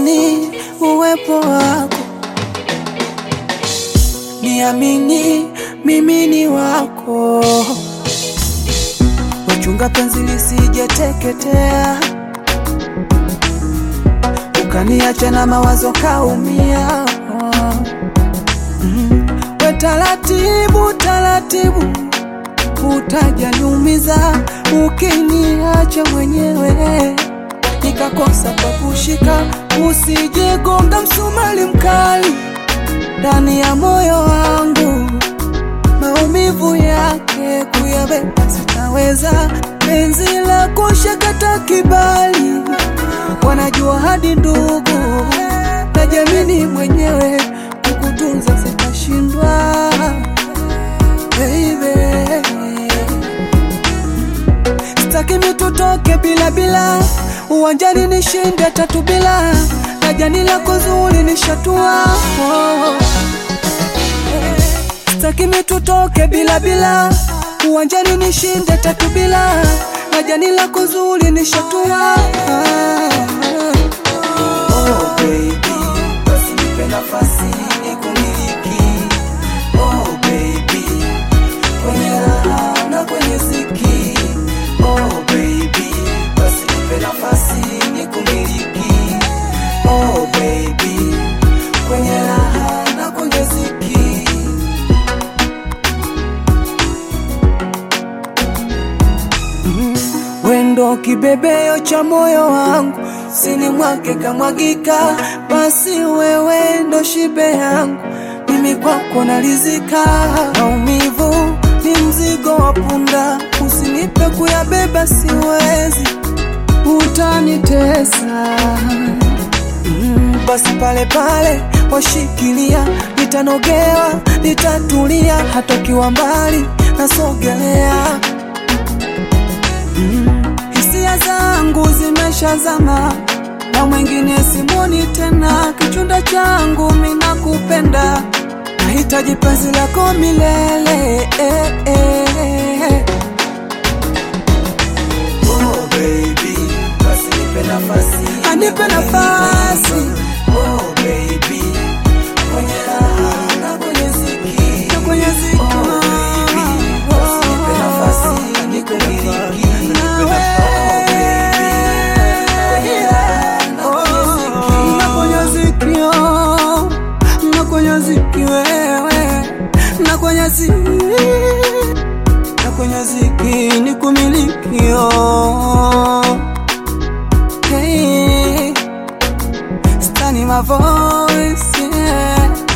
niamini uwepo wako, niamini mimi ni wako, wachunga penzi lisijeteketea, ukaniacha na mawazo kaumia. Mm. We taratibu taratibu, utajaniumiza ukiniacha mwenyewe nikakosa pa kushika, usijegonga msumali mkali ndani ya moyo wangu, maumivu yake kuyabeba sitaweza, penzi la kushakata kibali, wanajua hadi ndugu na jamini mwenyewe, kukutunza sitashindwa baby. Sitaki mitutoke bila bila, uwanjani nishinde tatu bila, na jani lako zuri nishatua. Oh. Sitaki mitutoke bila bila, uwanjani nishinde tatu bila, na jani lako zuri nishatua. Oh baby, basi nipe nafasi nikumiliki. Oh baby, kwenye raha na kwenye ziki. Oh baby, basi nipe nafasi nikumiliki. Oh baby, kwenye raha na kwenye ziki. Wendo kibebeo cha moyo wangu, sini mwake kamwagika, basi wewe ndo shibe yangu, mimi kwako nalizika. Maumivu ni mzigo wa punda, usinipe kuyabeba, siwezi, utanitesa. Mm, basi pale pale washikilia, nitanogewa, nitatulia, hata ukiwa mbali nasogelea hisia zangu zimeshazama na mwingine simoni tena, kichunda changu mina kupenda, nahitaji penzi lako milele eh, eh. Oh baby, basi nipe nafasi, anipe nafasi. Oh baby, kwenye raha na kwenye ziki, na kwenye ziki. Oh baby, basi nipe nafasi, nikumiliki. Nakwenye ziki ni kumilikio hey, stani my voice yeah.